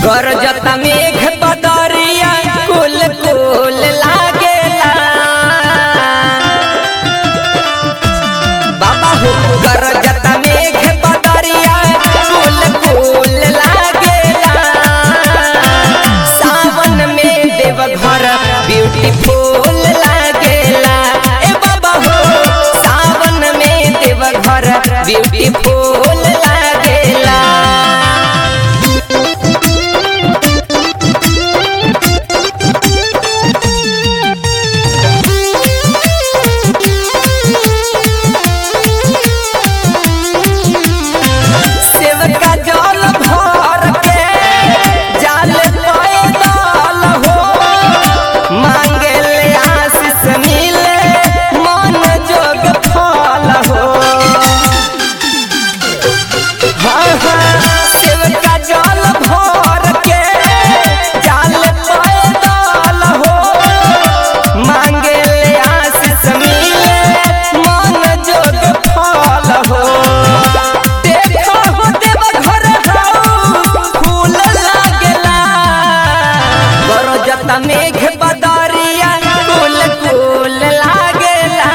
गरजत मेघ बदरिया कुल कुल लागेला बाबा हो गरजत मेघ बदरिया कुल कुल लागेला सावन में देवघर ब्यूटीफुल लागेला ए बाबा हो सावन में देवघर ब्यूटीफुल लागेला सेवका जल भर के जाल पैदल हो मांगे ले आशीष मिले मन जोग फल हो हाँ हाँ सेवका जल भर के जाल पैदल हो मांगे ले आशीष मिले मन जोग फल हो देखो हो देवघर हाउ फूल लागेला बरजत मेघ बदरिया कुल कुल लागेला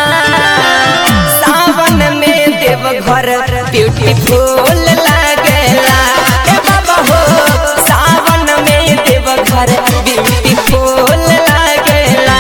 सावन में देवघर ब्यूटीफुल लागेला ए बाबा हो सावन में देवघर ब्यूटीफुल लागेला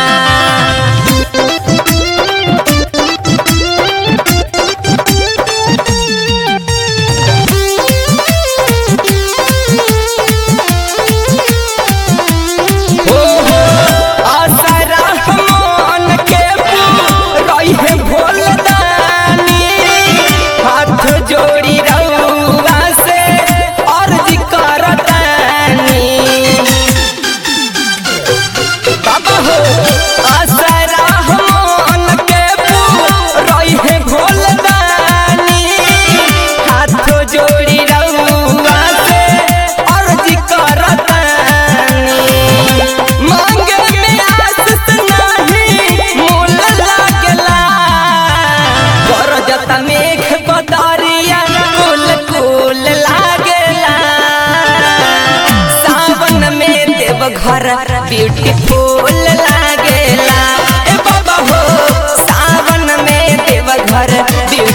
हो हो आसरा मन के रही है भोलदानी हाथ जोड़ी रउआ से अर्ज करतानी बाबा हो आसरा मन के रही है भोलदानी हाथ जोड़ी रउआ से अर्ज करतानी मांगे में आसत नाही मोल लागला गरजत मेघ बदरिया कुल कुल लागला सावन में देवघर ब्यूटीफुल लागेला ए बाबा हो सावन में देवघर ब्यूटीफुल